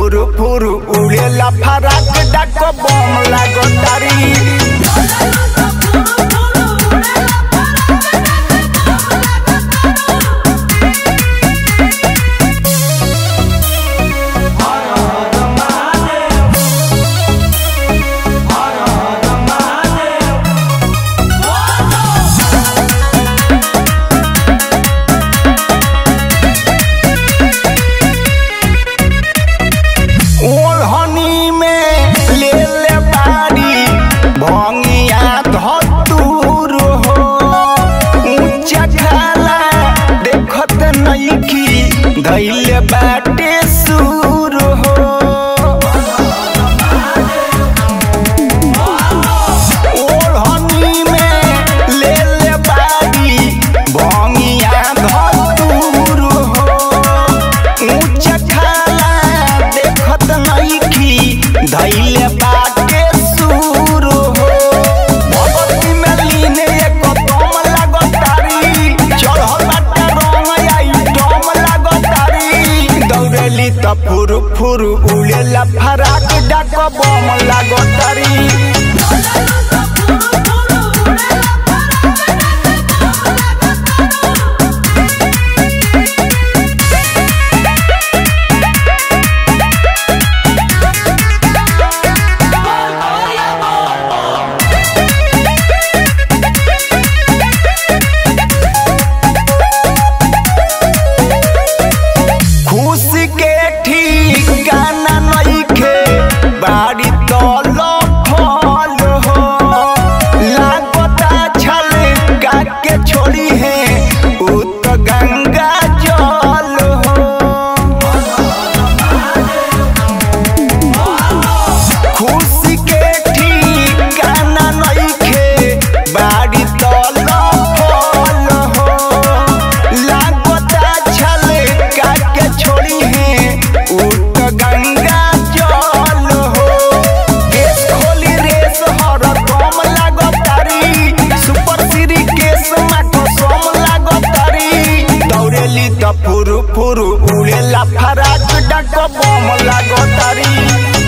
फुरु फुरु उड़ेला फराक डाक बम लागो तारी ओढ़नी में ले ले बारी भंगिया धतूर हो ऊंचा खाला देखत नइखी धैले बाटे सूर हो ओढ़नी में ले ले बारी भंगिया धतूर हो ऊंचा खाला देखत नइखी धैले बाटे सूर हो भगवती में लीने एक दम लागतारी चढ़ल बाटे रंग आई दम लागतारी दौड़ेली त फुरु फुरु उड़ेला फराक डाक बम लागतारी खुशी के ठीक गाना नइखे बाड़ी तल फल हो लागता छल गा के छोड़ी है उ तो गंगा जल हो खुशी के ठीक गाना नइखे बाड़ी तल फल हो लागता छल का के छोड़ी है उठ गंगा जल हो केस खोली रेस हर दम लागतारी सुपर सीरी केस माको सम लागतारी दौड़ेली त फुरु फुरु उड़ेला फराक डाक बम लागतारी